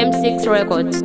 M6 Records.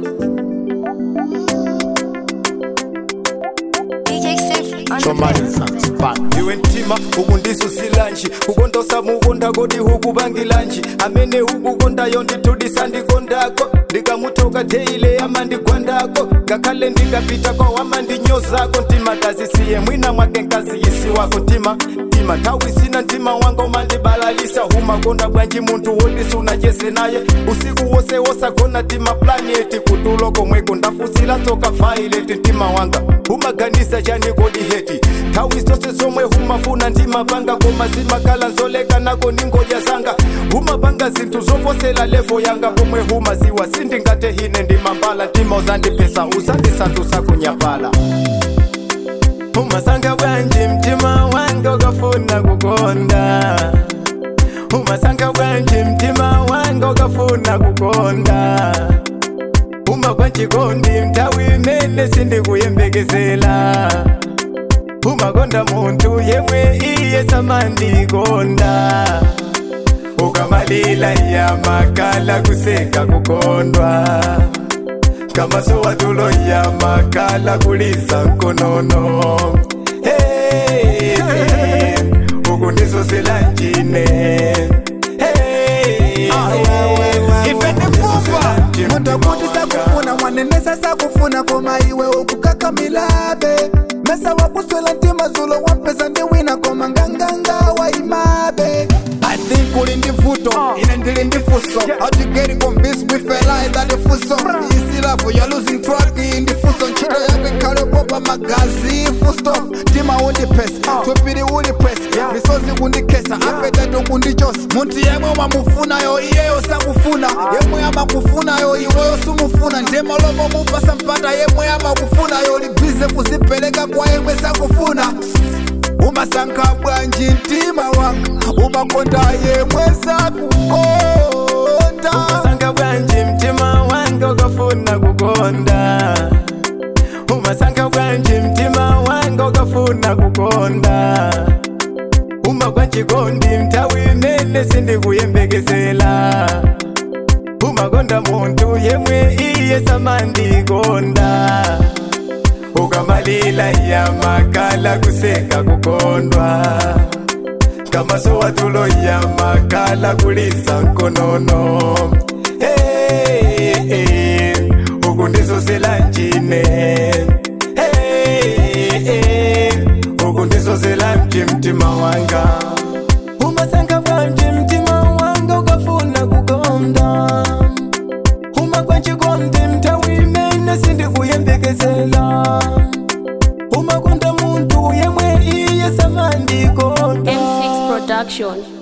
DJ Sif on the chomaliza spark iwe ntima uku ndisusilanji kukondosa mukonda kodi huku bangilanji amene ukukondayo nditudisa ndikondako ndikamutoka teile amandigwandako ngakhale ndingapita kwa wamandinyozako ntima tazisiye mwina mwake nkaziyisi wako ntima ntima nthawi sina ntima wanga umandibalalisa humakonda bwanji munthu wodisi unacheze naye usiku wose wosagona tima planeti kutulo komweko ndafusila soka vaileti ntima wanga humaganisa chani kodi heti nthawi zonse zomwe humafuna ndimapanga koma zimakala nzoleka nako ningoja zanga humapanga zinthu zovosela levo yanga pomwe humaziwa sindingate hine ndimambala ntima uzandipesa uzandisanthusa kunyapala umasanga bwanji mtima wanga ukafuna kukonda umasanga bwanji mtima wanga ukafuna kukonda uma kwanchikondi mtawi imene sindikuyembekezela umakonda munthu yemwe iye samandikonda ukamalila yamakala kuseka kukondwa kamasowa tulo yamakala kuliza nkonono hey, hey, uku ndizosela njine hey, ife ndikufa muntakuti sakufuna mwanenesa sakufuna koma iwe ukukakamilabe mesa wakuswela ntima zulo wampesa ndiwina koma nganganga waimabe I think uli ndi vuto ine ndili ndi fuso How you getting convinced with a lie that the fuso Isi love you're losing track in the fuso Nchito yako ikale popa magazi fusto Tima undi pes, tupiri uli press Misozi kundikesa, apetatu kundichosa Muntu yemwe mamufuna yo iyeyo sakufuna Yemwe amakufuna yo iweyo sumufuna Ndema lomo mupasa mpata yemwe amakufuna yo Libize kuzipeleka kwa yemwe sakufuna umasankha bwanji mtima wanga umakonda yemwe sakukonda umasanga bwanji mtima wanga ukafuna kukonda umasanga bwanji mtima wanga ukafuna kukonda uma kwanchikondi mtawi imene sindikuyembekezela umakonda munthu yemwe iye samandikonda ukamalila yamakala kuseka kukondwa kamasowa tulo yamakala kuliza nkonono hey, hey, uku ndizosela njine hey, hey, uku ndizosela mji mtima wanga umasanga bwanji mtima wanga ukafuna kukonda uma kwanchikondi mtawi imene sindikuyembekezela umakonda munthu yemwe iye samandikonda M6 Production.